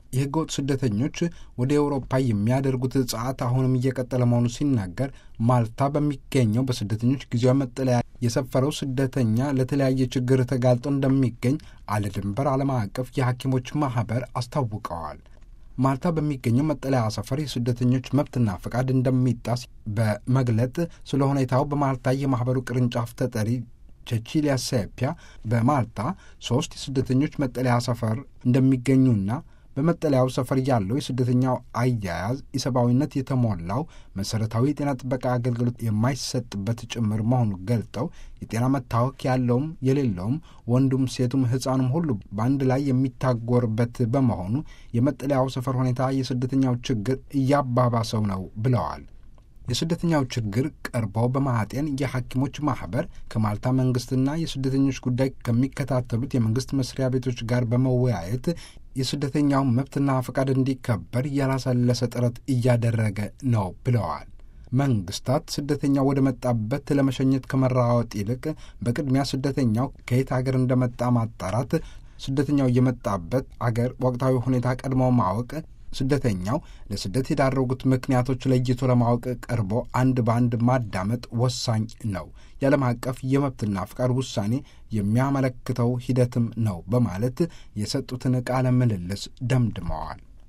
የህገወጥ ስደተኞች ወደ ኤውሮፓ የሚያደርጉት ጸዓት አሁንም እየቀጠለ መሆኑ ሲናገር ማልታ በሚገኘው በስደተኞች ጊዜያዊ መጠለያ የሰፈረው ስደተኛ ለተለያየ ችግር ተጋልጦ እንደሚገኝ አለ ድንበር ዓለም አቀፍ የሐኪሞች ማኅበር አስታውቀዋል። ማልታ በሚገኘው መጠለያ ሰፈር የስደተኞች መብትና ፈቃድ እንደሚጣስ በመግለጥ ስለ ሁኔታው በማልታ የማኅበሩ ቅርንጫፍ ተጠሪ ቼቺሊያ ሴፒያ በማልታ ሶስት የስደተኞች መጠለያ ሰፈር እንደሚገኙና በመጠለያው ሰፈር ያለው የስደተኛው አያያዝ ኢሰብአዊነት የተሞላው መሠረታዊ የጤና ጥበቃ አገልግሎት የማይሰጥበት ጭምር መሆኑን ገልጠው የጤና መታወክ ያለውም የሌለውም ወንዱም ሴቱም ሕፃኑም ሁሉ በአንድ ላይ የሚታጎርበት በመሆኑ የመጠለያው ሰፈር ሁኔታ የስደተኛው ችግር እያባባሰው ነው ብለዋል። የስደተኛው ችግር ቀርቦ በማጤን የሐኪሞች ማኅበር ከማልታ መንግሥትና የስደተኞች ጉዳይ ከሚከታተሉት የመንግሥት መስሪያ ቤቶች ጋር በመወያየት የስደተኛው መብትና ፈቃድ እንዲከበር ያላሰለሰ ጥረት እያደረገ ነው ብለዋል። መንግስታት ስደተኛው ወደ መጣበት ለመሸኘት ከመራወጥ ይልቅ በቅድሚያ ስደተኛው ከየት አገር እንደመጣ ማጣራት፣ ስደተኛው የመጣበት አገር ወቅታዊ ሁኔታ ቀድሞ ማወቅ ስደተኛው ለስደት የዳረጉት ምክንያቶች ለይቶ ለማወቅ ቀርቦ አንድ በአንድ ማዳመጥ ወሳኝ ነው። የዓለም አቀፍ የመብትና ፍቃድ ውሳኔ የሚያመለክተው ሂደትም ነው በማለት የሰጡትን ቃለ ምልልስ ደምድመዋል።